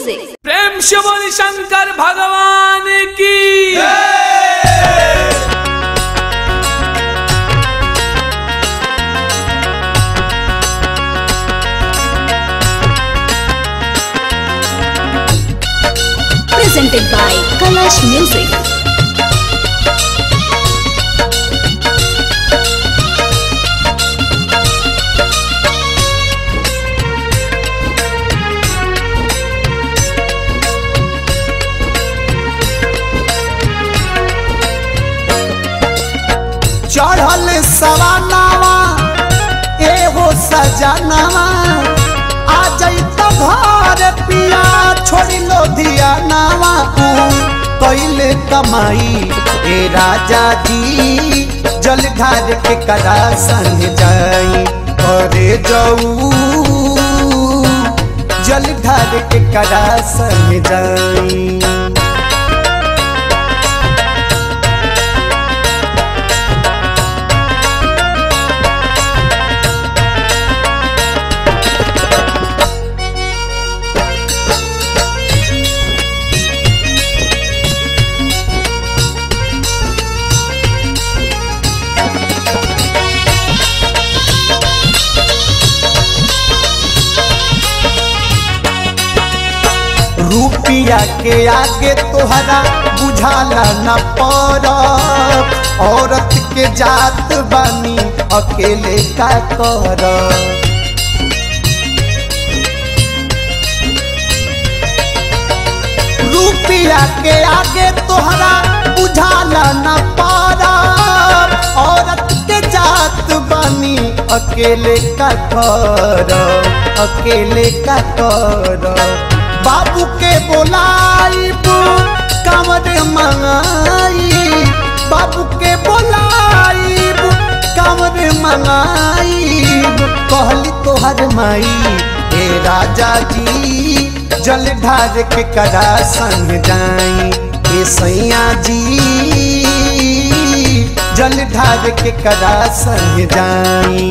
music. प्रेम से बोली शंकर भगवान की Presented by Kalash Music. चढ़ल सवानावा एहो सजनावा आ जैत घर पिया छोड़ी लो धियानावा कैले कमाई ए राजा जी जल ढार के कदा संग जाई करे जाऊ जल ढार के कदा संग जाई रुपिया के आगे तोहरा बुझाला न पर औरत के जात बानी अकेले का कर रुपिया के आगे तोहरा बुझाला न पर औरत के जात बानी अकेले का कर अकेले का कर बाबू के बोलाइब कमर मंगाई बाबू के बोलाइब कमर मंगाइब कहली तोहर माई ए राजा जी जल ढार के करा संग जाई ए सैया जी जल ढार के करा संग जाई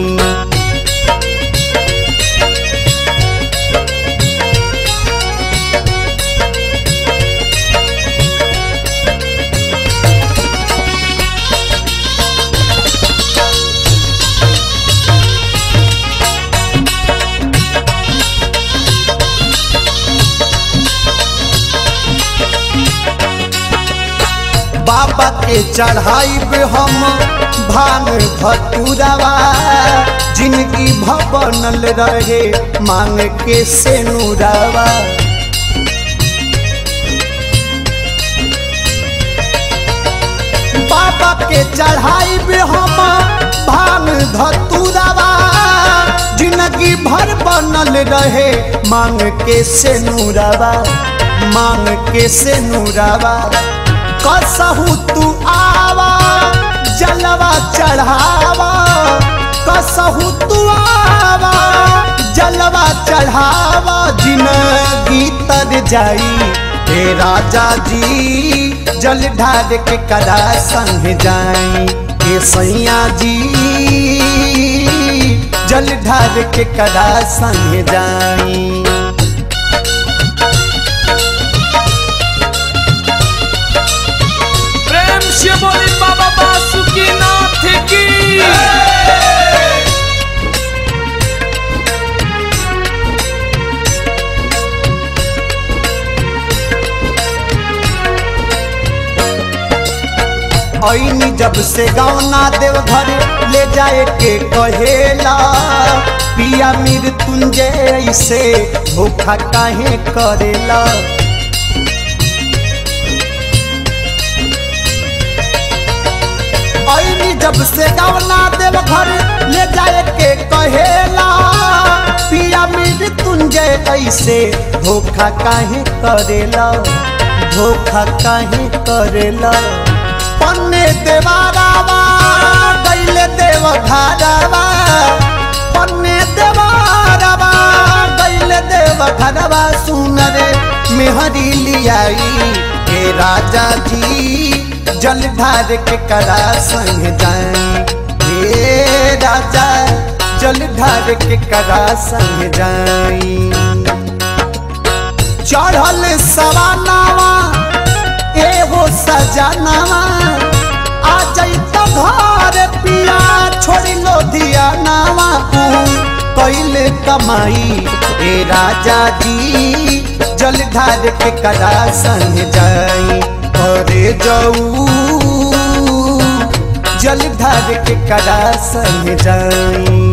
बाबा के चढ़ाइब हम भान भतुरवा जिनकी भवनल रहे मांग के सेनुरवा बाबा के चढ़ाइब हम भान धतुरवा जिनकी भर बनल रहे मांग के सेनुरवा मांग के सेनुरवा कसहू तू आवा जलवा चढ़ावा कसहू तू आवा जलवा चढ़ावा जिनगी तर जाई हे राजा जी जल ढार के कदा संग जाई हे सैया जी जल ढार के कदा संग जाई प्रेम से बोली बाबा बासुकी नाथ की ऐनी जब से गौना देव घर ले जाए के कहेला पिया मृत्युंजय ऐसे धोखा काहे करेला ऐनी जब से गौना देव घर ले जाए के कहेला पिया मृत्युंजय ऐसे धोखा काहे करेला धोखा काहे करेला पन्ने देवारावा गैले देव घरवा पन्ने देवारावा गैले देव घरवा सुनरे मेहरी लियाई हे राजा जी जल ढार के करा संग जाई हे राजा जल ढार के करा संग जाई चढ़ चढ़ल सवानावा ए हो सजनावा आ जैत घर पिया छोड़ी लो दिया नावा कैले कमाई ए राजा जी जलधार के कदा संग जाई अरे जाऊ जलधार के कदा संग जाई